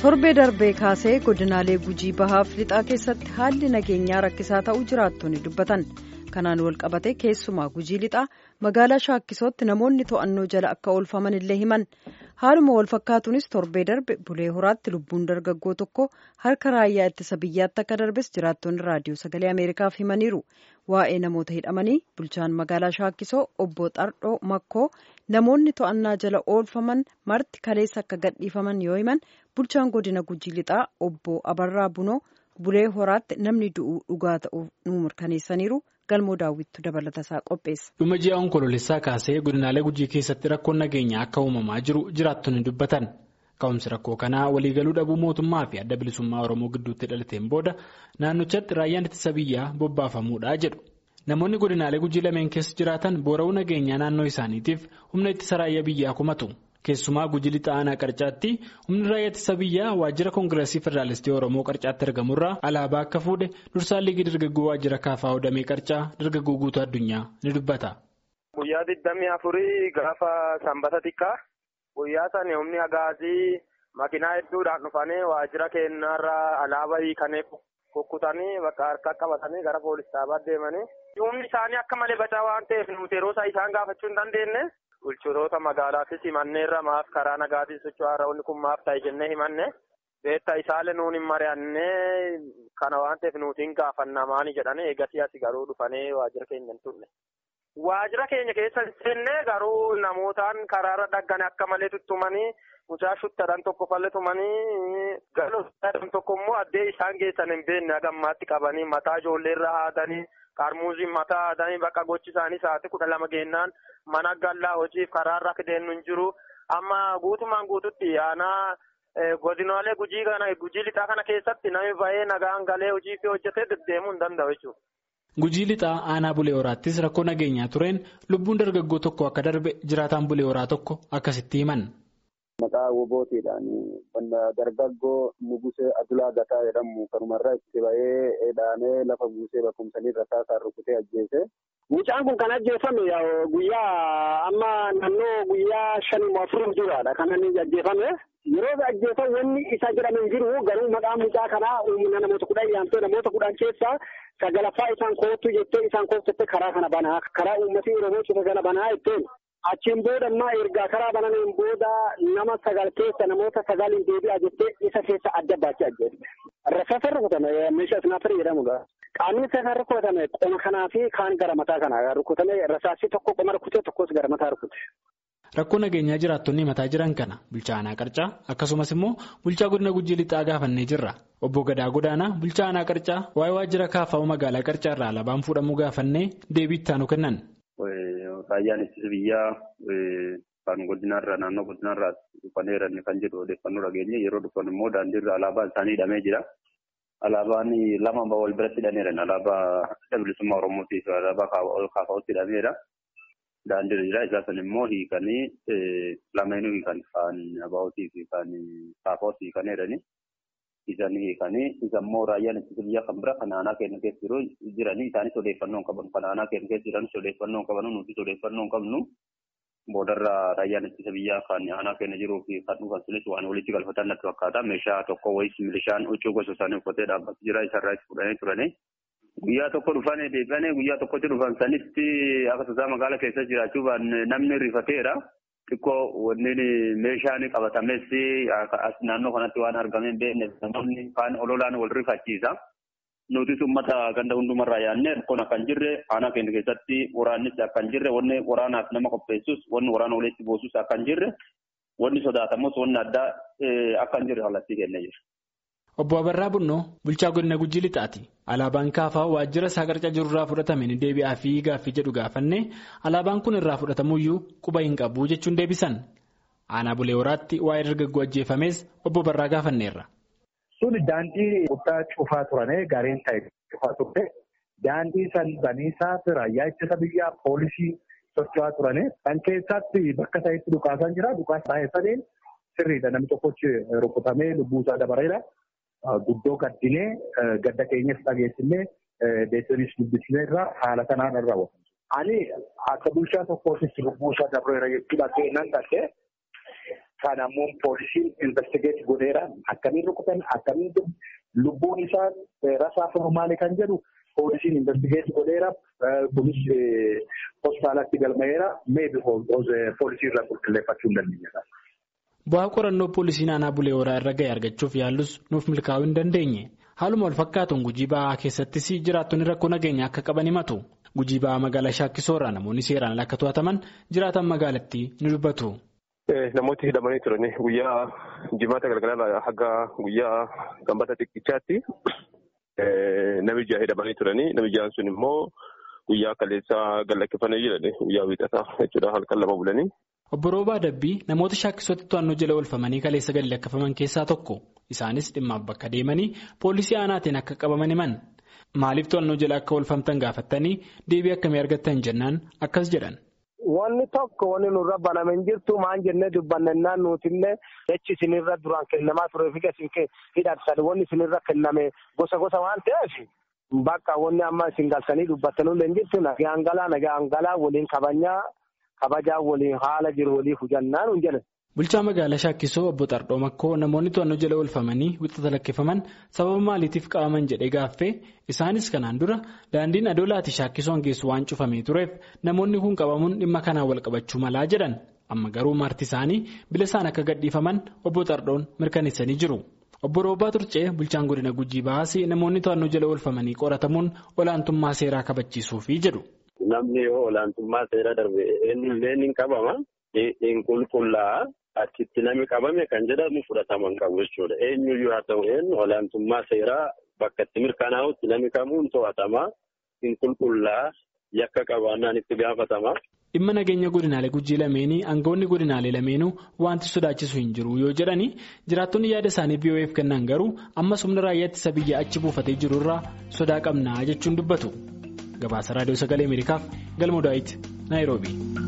torbee darbee kaasee godinaalee gujii bahaaf lixaa keessatti haalli nageenyaa rakkisaa ta'uu jiraattonni dubbatan kanaan walqabate keessumaa gujii lixaa magaalaa shaakkisootti namoonni to'annoo jala akka oolfaman illee himan haaluma walfakkaatuunis torbee darbe bulee horaatti lubbuun dargaggoo tokko harka raayyaa ittisa biyyaatti akka darbes jiraattonni raadiyoo sagalee ameerikaaf himaniiru waa'ee namoota hidhamanii bulchaan magaalaa shaakkisoo obbo xardhoo makkoo namoonni to'annaa jala oolfaman marti kaleessa akka gadhiifaman yoo himan bulchaan godina gujii lixaa obbo abarraa bunoo bulee horaatti namni du'uu dhugaa ta'uu nu mirkaneessaniiru galmoo daawwittu dabalatasaa qopheessa. dhuma ji'a onkoloolessaa kaasee godinaalee gujii keessatti rakkoon nageenyaa akka uumamaa jiru jiraattonni dubbatan ka'umsi rakkoo kanaa waliigaluu dhabuu mootummaa fi adda bilisummaa oromoo gidduutti dhalateen booda naannochatti raayyaan ittisa biyyaa bobbaafamuudha jedhu. namoonni godinaalee gujii lameen keessa jiraatan boora'uu nageenyaa naannoo isaaniitiif humna ittisa raayyaa biyyaa kumatu keessumaa gujii lixa aanaa qarcaatti humni raayyaa ittisa biyyaa waajjira koongireesii federaalistii oromoo qarcaatti argamurraa alaabaa akka fuudhe dursaan liigii dargaggoo waajjira kaafaa hodhamee qarcaa dargaggoo guutuu addunyaa ni dubbata. guyyaa digdamii afurii gaafa sanbata xiqqaa guyyaa sana humni agaazii makiinaa hedduudhaan dhufanii waajjira keenyarraa alaabaa hiikanii kukkutanii bakka harka qabatanii gara poolis dhaabaa deemanii. humni isaanii akka malee bacaa waan ta'eef nuti yeroo isaa isaan gaafachuu hin dandeenye bulchitoota magaalaattis himanneerra maaf karaa nagaatiin socho'aarra wanni kun maaf ta'e jennee himanne beektaa isaallee nuun hin mari'annee kana waan ta'eef nuti hin gaafanna maani jedhanii eegasii asi garuu dhufanii waajjira keenya hin turre. Waajjira keenya keessa seennee garuu namootaan karaarra dhaggane akka malee tuttumanii mucaa shuttadhaan tokko falletumanii galoo tokko immoo addee isaan geessan hin beekne hagammaatti qabanii mataa ijoolleerra haadanii. Qarmuuziin mataa haadanii bakka gochi isaanii sa'aatii kudha lama geennaan mana gallaa hojiif karaarra akka deemnu hin jiru. Amma guutumaan guututti aanaa godinaalee gujii kana gujii lixaa kana keessatti namni ba'ee nagaan galee hojii fi hojjetee deddeemuu hin danda'u jechuudha. Gujii lixaa aanaa bulee horaattis rakkoo nageenyaa tureen lubbuun dargaggoo tokko akka darbe jiraataan bulee horaa tokko akkasitti himan. Maqaa wobootiidhaan dargaggoo Nugusee Adulaa Gataa jedhamu kanumarraa itti ba'ee dhaanee lafa buusee bakkumsanii rasaasaan rukutee ajjeese. Mucaan kun kan ajjeefame guyyaa amma naannoo guyyaa shanii afurii duraadha kan inni ajjeefame. Yeroo ajjeefame wanni isa jedhame hin jiru garuu maqaan mucaa kanaa uumina namoota kudhan yaamtee namoota kudhan keessaa sagalaffaa isaan koottu jettee isaan kooftatte karaa kana banaa karaa uummatii Oromoo cufa kana banaa jetteen. Achiin booda ammaa ergaa karaa banameen booda nama sagal keessa namoota sagaliin deebi'aa jettee isa keessa adda baachee ajjeefte. Rasaasa rukutame meeshaa isnaafarii jedhamudha. Qaamni isaa rukutame qoma kanaa fi kaan gara mataa kanaa rukutame rasaasii tokko qoma rukutee tokkos gara mataa rukute. Rakkoo nageenyaa jiraattonni mataa jiran kana bulchaa aanaa qarcaa akkasumas immoo bulchaa godina gujii lixaa gaafannee jirra. Obbo Gadaa Godaanaa bulchaa aanaa qarcaa waa'ee waajjira kaafaa magaalaa qarcaa irraa alaabaan fuudhamuu gaafannee deebii itti aanu kennan. Raayyaan ittisa biyyaa kan godinaarraa naannoo godinaarraa dhufaneeran kan jedhu odeeffannoo dhageenye yeroo dhufan immoo daandiirra alaabaan isaanii hidhamee jira. Alaabaan lama wal biratti hidhameeran alaabaa adda bilisummaa Oromootii fi alaabaa kaafaa'utti hidhameera. Daandiirra jira isaa san immoo hiikanii lameenuu hiikan kan abaa'ootii fi kan kaafaa'utti hiikaneerani. Isaan hiikanii isa immoo raayyaan ittisa biyyaa kan bira kan aanaa keenya keessa jiru jiranii isaanis odeeffannoo hin qaban kan aanaa keenya keessa jiranis odeeffannoo hin qabanu nutis odeeffannoo hin qabnu boodarra raayyaan ittisa biyyaa kan aanaa keenya jiruu fi kan dhufan sunis waan walitti galfatan natti fakkaata meeshaa tokko wayis milishaan huccuu gosa isaanii uffatee dhaabbatu jira isarraa itti fudhanii turanii. Guyyaa tokko dhufanii deebi'anii guyyaa tokkotti dhufan sanitti akka tasaa magaalaa keessa jiraachuu namni rifateera. xiqqoo wanni meeshaan qabatames as naannoo kanatti waan argame hin beekne namoonni kaan ololaan wal rifachiisa. Nutis uummata ganda hundumarraa yaadne rakkoon akka hin jirre aanaa keenya keessatti waraannis akka hin jirre wanni waraanaaf nama qopheessus wanni waraana walitti buusus akka hin jirre wanni sodaatamus wanni addaa akka hin jirre kallattii kennee jira. Obbo Abarraa Bunnoo bulchaa godina Gujii Lixaati. Alaabaan kaafaa waajjira isaa qarcaa jirurraa fudhatame ni deebi'aa fi gaaffii jedhu gaafanne alaabaan kun irraa fudhatamuyyuu quba hin qabu jechuun deebisan. Aanaa bulee horaatti waa'ee dargaggoo ajjeefames obbo Barraa gaafanneerra. Sun daandii guddaa cufaa turane gaariin ta'e cufaa turte daandii san baniisaaf raayyaa ittisa biyyaa poolisii socho'aa turane kan keessatti bakka isaatti dhukaasan jira dhukaasa taa'essaniin sirriidha namni tokkochi rukutamee lubbuusaa dabareera. Guddoo gaddinee gadda keenyas dhageessinee deessinis dubbisnee irraa haala kanaan irra raawwatamu. Ani akka bulchaa tokkootti lubbuusaa dabareera jechuudha keenan dhaqee Kan ammoo poolisiin investigeet godheera akkamiin rukutan akkamiin lubbuun isaa rasaasa maali kan jedhu poolisiin investigeet godheera kunis hospitaalatti galmaa'eera meebi poolisii irraa qulqulleeffachuu hin dandeenya. Bu'aa qorannoo poolisii naannoo bulee horaa irra ga'e argachuuf yaallus nuuf milkaa'uu hin dandeenye. Haaluma wal fakkaatuun gujii ba'aa keessattis jiraattonni rakkoo nageenya akka qaban himatu. Gujii ba'aa magaalaa Shaakkisoorraa namoonni seeraan akka to'ataman jiraatan magaalattii ni dubbatu. Namooti hidhamanii turani guyyaa jimaata galgalarraa haga guyyaa sanbata xiqqichaatti nami jaha hidhamanii turani nami jahan sun immoo guyyaa kaleessaa gallakkifanii jirani guyyaa wiixataa jechuudha halkan lama bulanii. Obbo Roobaa Dabbii namoota shaakkisootti to'annoo jala oolfamanii kaleessa gallakkifaman keessaa tokko isaanis dhimmaaf bakka deemanii poolisii aanaatiin akka qabaman himan maaliif to'annoo jala akka oolfamtan gaafattanii deebii akkamii argattan jennaan akkas jedhan. Wanni tokko wanni nurra baname hin jirtu maan jennee dubbannennaan nutillee jechi isinirra duraan kennamaa turee fi isin hidhattan wanni isinirra kenname gosa gosa waan ta'eef bakka wanni amma isin galtanii dubbattanullee hin jirtu nagaan galaa nagaan galaa waliin kabajaa kabajaa waliin haala jiru waliin hujannaa nuun jedhan. Bulchaa magaalaa Shaakkisoo obbo Xardoo Makkoo namoonni to'annoo jala oolfamanii wixata lakkifaman sababa maaliitiif qabaman jedhee gaaffee isaanis kanaan dura daandiin adoolaati Shaakkisoon geessu waan cufamee tureef namoonni kun qabamuun dhimma kanaan wal qabachuu malaa jedhan amma garuu marti isaanii bila isaan akka gadhiifaman obbo Xardoon mirkaneessanii jiru. Obbo Roobaa Turcee bulchaan godina Gujii Bahaasii namoonni to'annoo jala oolfamanii qoratamuun olaantummaa seeraa kabachiisuufi jedhu. Namni yoo olaantummaa seera darbe eenyullee ni qabama. Hin qulqullaa achitti namni qabame kan jedhamu fudhatama hin qabu jechuudha. Eenyuyyuu haa ta'u eenyu olaantummaa seeraa bakka itti mirkanaa'utti namni kamuun to'atama. Hin qulqullaa yakka qabaannaan itti gaafatama. Dhimma nageenya godinaalee gujii lameenii aangawoonni godinaalee lameenuu wanti sodaachisu hin jiru yoo jedhani jiraattonni yaada isaanii BOF kennan garuu ammas humna raayyaa ittisa biyya achi buufatee jiru irraa sodaa qabnaa jechuun dubbatu. Gabaasa Raadiyoo Sagalee Ameerikaaf Galmoo Daawit Naayiroobii.